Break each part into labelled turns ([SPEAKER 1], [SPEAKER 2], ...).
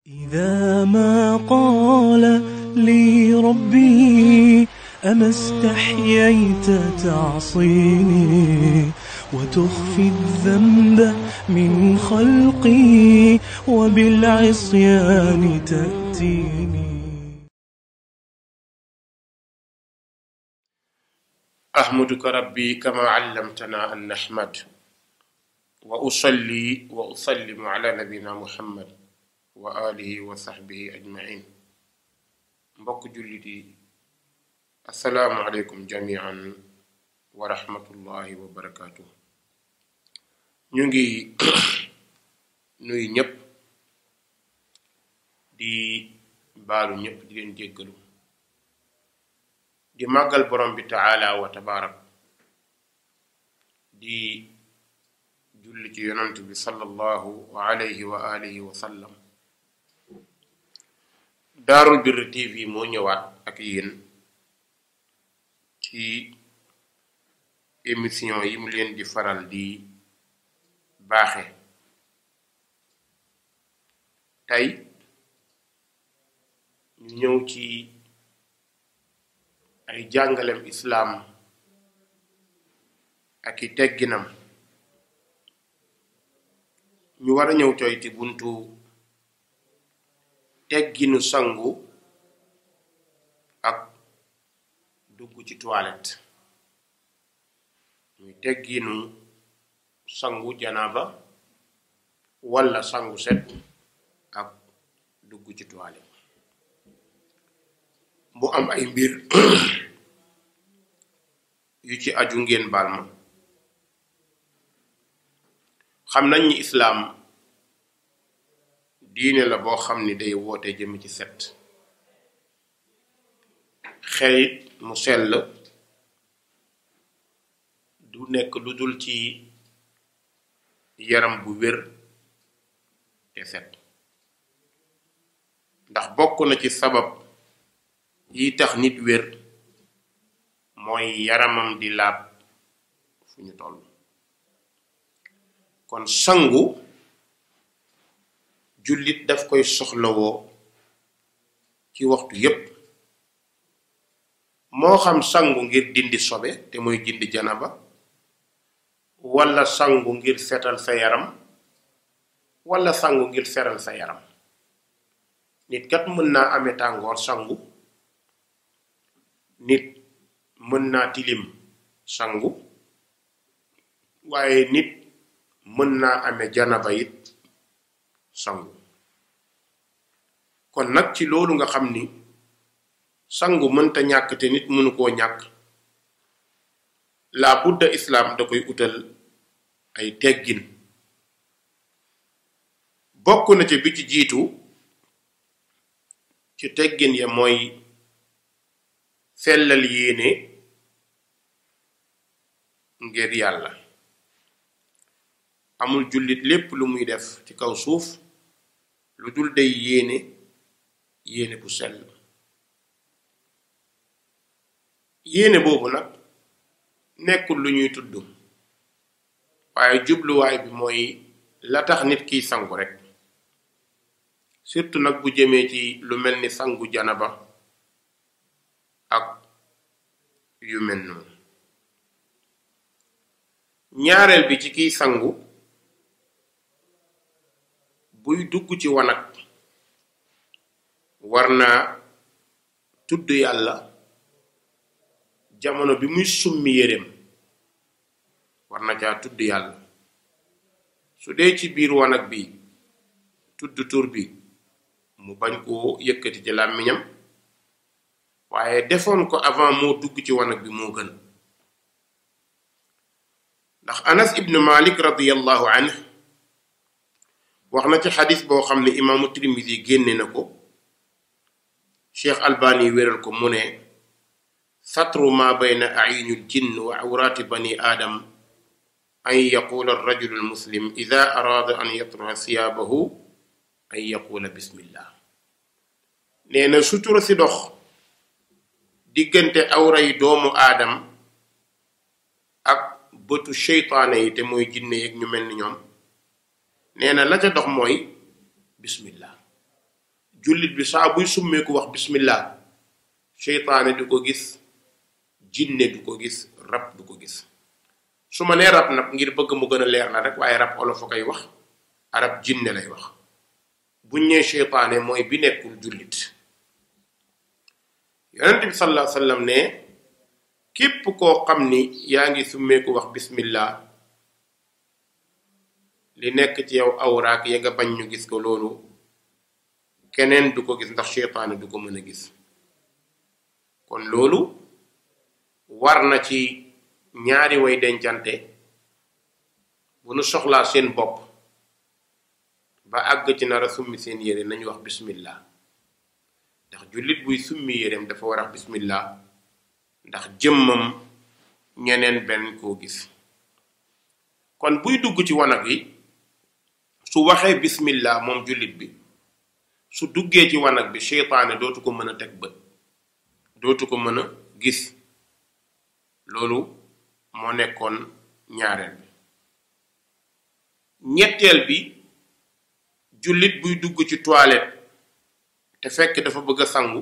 [SPEAKER 1] إذا ما قال لي ربي أما استحييت تعصيني وتخفي الذنب من خلقي وبالعصيان تأتيني
[SPEAKER 2] أحمدك ربي كما علمتنا أن نحمد وأصلي وأسلم على نبينا محمد wa alihi wa sahbihi ajmain mbokk jullit yi assalaamu aleykum jamian wa rahmatullahi wa barakaatu ñu ngi nuyu ñépp di baalu ñépp di leen jéggalu di màggal borom bi taala wa tabaarak di julli ci yonant bi sallallahu alayhi wa alihi wa sallam daarul birr tv moo ñëwaat ak yéen ci émission yi mu leen di faral di baaxe tey ñu ñëw ci ay jàngalem islaam ak i tegginam ñu war a ñëw coy ci buntu tegginu sangu ak dugg ci toilette muy tegginu sangu janaba walla sangu set ak dugg ci toilette bu am ay mbir yu ci aju ngeen baal ma xam nañ ni islaam diine la boo xam ni day woote jëm ci set xelit mu sell du nekk lu dul ci yaram bu wér te set ndax bokk na ci sabab yi tax nit wér mooy yaramam di laab fu ñu toll kon sangu jullit daf koy soxlawoo ci waxtu yépp moo xam sangu ngir dindi sobe te mooy dindi janaba walla sangu ngir setal sa yaram walla sangu ngir seral sa yaram nit kat mën naa amee tàngoor sangu nit mën naa tilim sangu waaye nit mën naa amee janaba it sangu kon nag ci loolu nga xam ni sangu mënta ñàkk te nit mënu koo ñàkk la budda islaam da koy utal ay teggin bokk na ci bi ci jiitu ci teggin ya mooy sellal yéene ngir yàlla amul jullit lépp lu muy def ci kaw suuf lu dul day yéene yéene bu sell yéene boobu nag nekkul lu ñuy tudd waaye jubluwaay bi mooy la tax nit kiy sangu rek surtout nag bu jëmee ci lu mel ni sangu janaba ak yu mel noonu ñaareel bi ci kiy sangu buy dugg ci wanag war naa tudd yàlla jamono bi muy summi yéreem war na caa tudd yàlla su dee ci biir wanag bi tudd tur bi mu bañ koo yëkkati ci làmmiñam waaye defoon ko avant moo dugg ci wanag bi moo gën ndax anas ibnu malik radiyallahu anhu wax na ci xadis boo xam ne imaamu Tirmisi génne na ko cheikh albani wéral ko mu ne satru ma bayna ayunil jinn wa awraati bani aadam an yaqula arrajulu almuslim ida araada an yatra siyaabahu an yaqula bismillah nee na sutura si dox diggante awra yi doomu aadam ak bëtu seytaane yi te mooy jinne yeeg ñu mel ni ñoom nee na la ca dox mooy bismillah jullit bi saa buy summeeku wax bismillah seytaane du ko gis jinne du ko gis rab du ko gis su ma nee rab nag ngir bëgg mu gën a leer na rek waaye rab olof a koy wax arab jinne lay wax buñ ñee seytaane mooy bi nekkul jullit yonent bi sallallahu alayhi wasallam ne képp koo xam ni yaa ngi summeeku wax bismillah li nekk ci yow awraak ya nga bañ ñu gis ko loolu keneen du ko gis ndax seytaane du ko mën a gis kon loolu war na ci ñaari way dencante bu nu soxlaa seen bopp ba àgg ci nar a summi seen yére nañu wax bismillah ndax jullit buy summi yéreem dafa war a wax bismillah ndax jëmmam ñeneen benn koo gis kon buy dugg ci wanag yi su waxee bismillah moom jullit bi su duggee ci wanag bi seytaane dootu ko mën a teg bët dootu ko mën a gis loolu moo nekkoon ñaareel bi ñetteel bi jullit buy dugg ci toilette te fekk dafa bëgg a sangu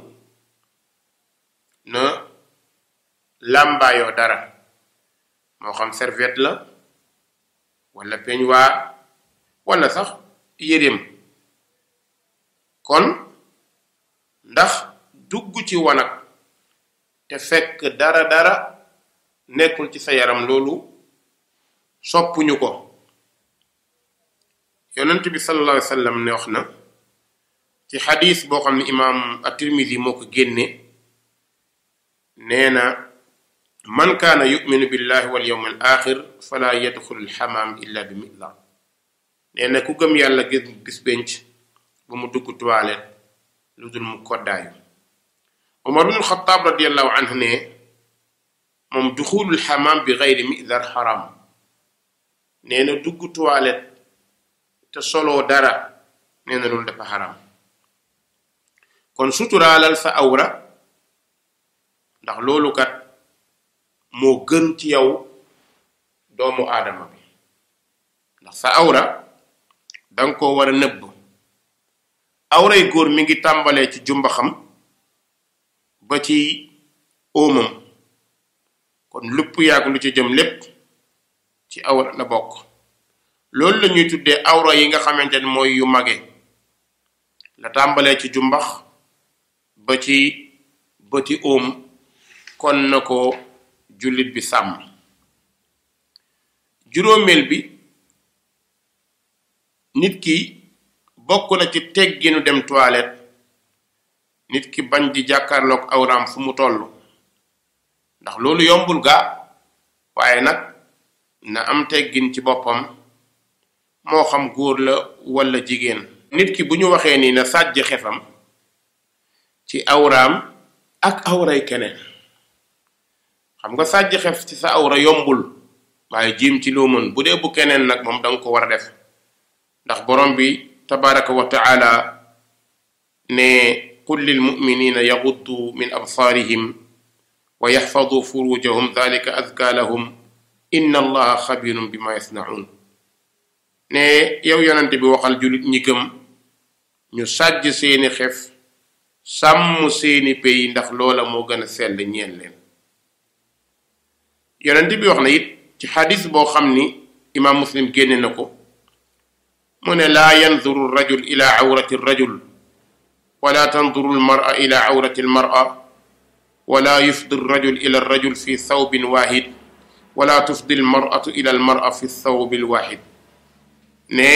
[SPEAKER 2] na làmbaayoo dara moo xam serviette la wala peignoir wala sax yéreem kon ndax dugg ci wanag te fekk dara dara nekkul ci sa yaram loolu soppuñu ko yonent bi sallallahu alayhi wa sallam ne wax na ci xadis boo xam ne imaam at-Tirmidhi moo ko génne nee na man kaana yuminu billahi wal yawm al axir fala yadxulu alxamaam illa bi midla nee na ku gëm yàlla gis bis penc bu mu dugg toilette lu dul mu koddaayu Umar bin Xataab radiallahu anhu ne moom duxulul xamaam bi gayri midar xaram nee na dugg toilette te soloo dara nee na loolu dafa xaram kon suturaalal sa awra ndax loolu kat moo gën ci yow doomu aadama bi ndax sa awra danga ko war a nëbb awray góor mi ngi tàmbalee ci jumbaxam ba ci óomam kon lupp yaag lu ci jëm lépp ci awra la bokk loolu la ñuy tuddee awra yi nga xamante ne mooy yu mage la tàmbalee ci jumbax ba ci bëti óom kon na ko jullit bi sàmm juróomeel bi nit ki bokk na ci tegginu dem toilette nit ki bañ di jàkkaarloog awraam fu mu toll ndax loolu yombul gaa waaye nag na am teggin ci boppam moo xam góor la walla jigéen nit ki bu ñu waxee nii na sàjj xefam ci awraam ak awray keneen xam nga sàjj xef ci sa awra yombul waaye jiim ci loo mën bu dee bu keneen nag moom danga ko war a def ndax borom bi tabaraka wa taala ne qul lil muminina yaxuddu min absaarihim wa yaxfadu furujahum dalika azka lahum inna allaha xabirun bima yasnaun ne yow yonente bi waxal julit ñi gëm ñu sàjj seeni xef sàmm seeni pey ndax loola moo gën a sell ñeen leen yonente bi wax na it ci xadis boo xam ni imaam muslim génne na ko mu ne laa yanduru rajul ila awrati rajul wala tanduru almara ila awrati almara wala yufdi rajul ila rajul fi thawbin wahid wala tufdi almaratu ila almara fi thawbi alwahid ne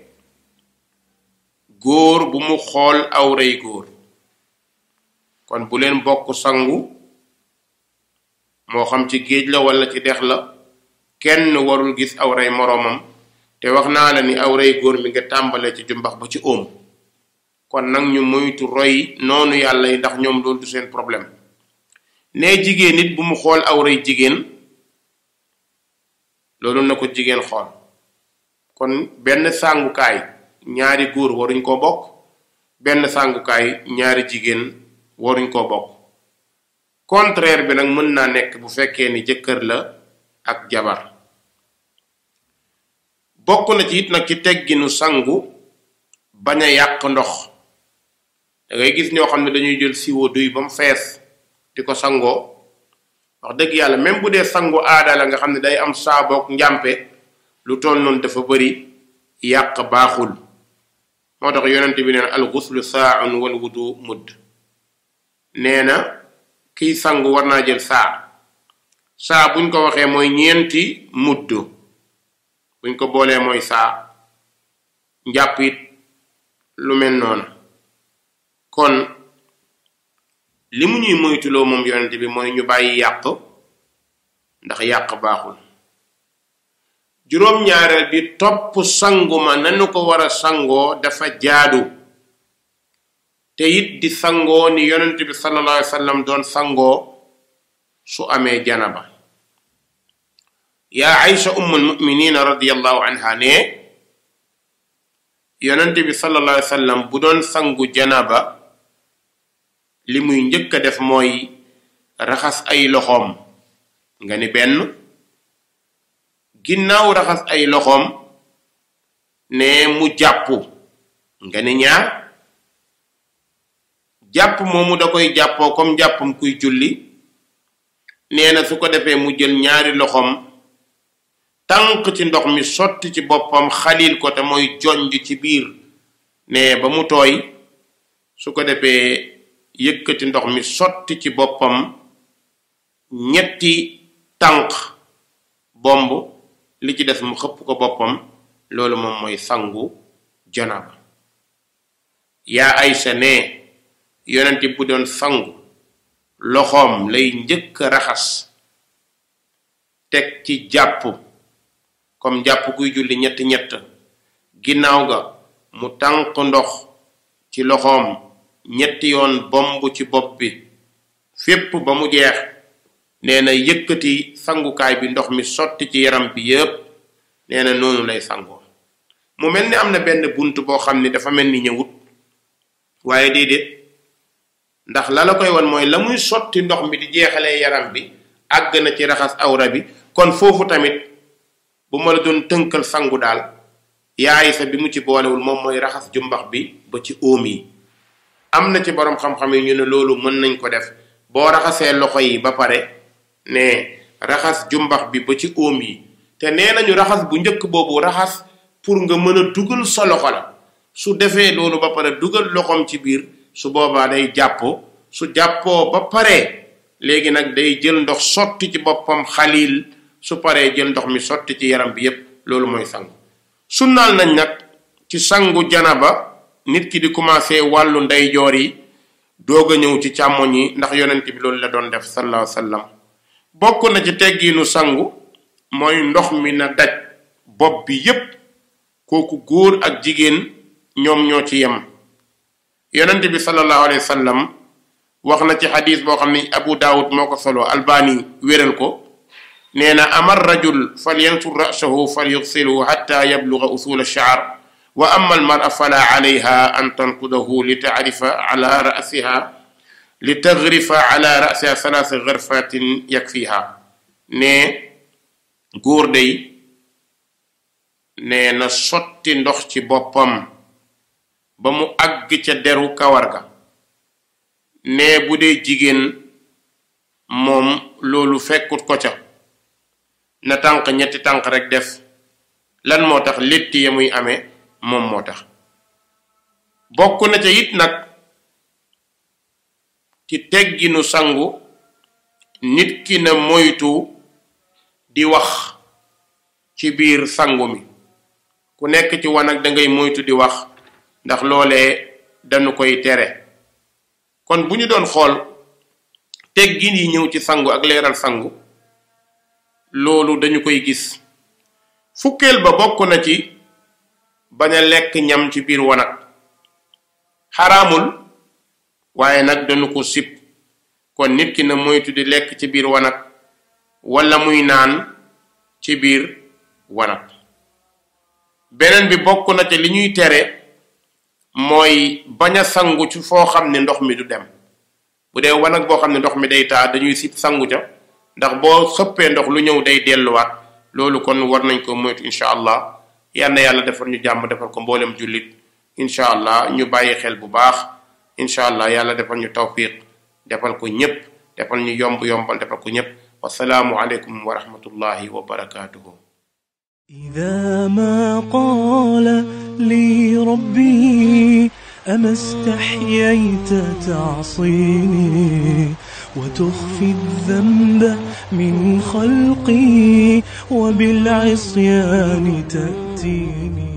[SPEAKER 2] góor bu mu xool awray góor kon bu leen bokk sangu moo xam ci géej la wala ci dex la kenn warul gis awray moroomam te wax naa la ni awray góor mi nga tàmbalee ci jumbax ba ci óom kon nag ñu moytu roy noonu yàlla yi ndax ñoom loolu du seen problème ne jigéen nit bu mu xool awray jigéen loolu na ko jigéen xool kon benn sàngukaay ñaari góor waruñ koo bokk benn sàngukaay ñaari jigéen waruñ koo bokk contraire bi nag mën naa nekk bu fekkee ni jëkkër la ak jabar bokk na ci it nag ci tegginu sangu bañ a yàq ndox da ngay gis ñoo xam ne dañuy jël siwo duy ba mu fees di ko sangoo wax dëgg yàlla même bu dee sangu aada la nga xam ne day am saaboog njàmpe lu toll noonu dafa bëri yàq baaxul moo tax yonente bi neen al guslu saaun wal wudu mudd nee na kiy sangu war naa jël saa saa buñ ko waxee mooy ñeenti mudd buñ ko boolee mooy saa njàpp it lu mel noonu kon li mu ñuy moytuloo moom yonente bi mooy ñu bàyyi yàq ndax yàq baaxul juróom-ñaareel bi topp sangu ma nanu ko war a sangoo dafa jaadu te it di sangoo ni yonent bi sallallahu alayhi wa sallam doon sangoo su amee janaba yaa Aïcha ummul muminina radiallahu anha ne yonent bi sallallahu alayhi wa sallam bu doon sangu janaba li muy njëkk a def mooy raxas ay loxoom nga ni benn ginnaaw raxas ay loxoom ne mu jàpp nga ni ñaar jàpp moomu da koy jàppoo comme jàppam kuy julli nee na su ko defee mu jël ñaari loxoom tànk ci ndox mi sotti ci boppam xalil ko te mooy jonj ci biir ne ba mu tooy su ko defee yëkkati ndox mi sotti ci boppam ñetti tànk bomb li ci des mu xëpp ko boppam loolu moom mooy sangu janaba yaa Aysa ne yonenti bu doon sangu loxoom lay njëkk raxas teg ci jàpp comme jàpp kuy julli ñett ñett ginnaaw ga mu tànk ndox ci loxoom ñetti yoon bomb ci bopp bi fépp ba mu jeex nee na yëkkati sangukaay bi ndox mi sotti ci yaram bi yépp nee na noonu lay sangoo mu mel ni am na benn bunt boo xam ni dafa mel ni ñëwut waaye déedéet ndax la la koy won mooy la muy sotti ndox mi di jeexalee yaram bi àgg na ci raxas awra bi kon foofu tamit bu ma la doon tënkal sangu daal yaay sa bi mu ci boolewul moom mooy raxas jumbax bi ba ci óom yi am na ci borom xam-xam yi ñu ne loolu mën nañ ko def boo raxasee loxo yi ba pare ne raxas jumbax bi ba ci óom yi te nee nañu raxas bu njëkk boobu raxas pour nga mën a dugal sa loxo la su defee loolu ba pare dugal loxoom ci biir su boobaa day jàppoo su jàppoo ba pare léegi nag day jël ndox sotti ci boppam xalil su paree jël ndox mi sotti ci yaram bi yépp loolu mooy sangu sunnaal nañ nag ci sangu janaba nit ki di commencé wàllu ndeyjoor yi doog a ñëw ci càmmoñ yi ndax yonent bi loolu la doon def sallallahu alayhi wa sallam bokk na ci teggiinu sangu mooy ndox mi na daj bopp bi yépp kooku góor ak jigéen ñoom ñoo ci yem yonent bi sallallahu alayhi wa sallam wax na ci xadis boo xam ni abu daawud moo ko solo albani wéral ko nee na amar rajul falyansur rasahu falyugsilhu xatta yabluga usul alshaar wa ama almara fala alayha an tanqudahu li tacrifa ala rasiha li tagrifa ala rasiha salaasa garfatin yakfiha ne góor day nee na sotti ndox ci boppam ba mu àgg ca deru kawar ga ne bu dee jigéen moom loolu fekkut ko ca na tànk ñetti tànk rek def lan moo tax létti ya muy amee moom moo tax bokk na ca it nag ci tegginu sangu nit ki na moytu di wax ci biir sangu mi ku nekk ci wanag dangay moytu di wax ndax loolee dañu koy tere kon bu ñu doon xool teggin yi ñëw ci sangu ak leeral sangu loolu dañu koy gis fukkeel ba bokk na ci bañ a lekk ñam ci biir wanag xaraamul waaye nag dañu ko sib kon nit ki na moytu di lekk ci biir wanag wala muy naan ci biir wanag beneen bi bokk na ci li ñuy tere mooy bañ a sangu ci foo xam ne ndox mi du dem bu dee wanag boo xam ne ndox mi day taa dañuy sit sangu ca ndax boo xëppee ndox lu ñëw day delluwaat loolu kon war nañ ko moytu incha allah yal na yàlla defar ñu jàmm defar ko mboolem jullit incha allah ñu bàyyi xel bu baax incha allah yàlla defal ñu tawfiq defal ko ñépp defal ñu yomb yombal defal ko ñépp wasalaamu aleykum wa rahmatullahi wa barakatuhu
[SPEAKER 1] إذا ما قال لي ربي أما استحييت تعصيني وتخفي الذنب من خلقي وبالعصيان تأتيني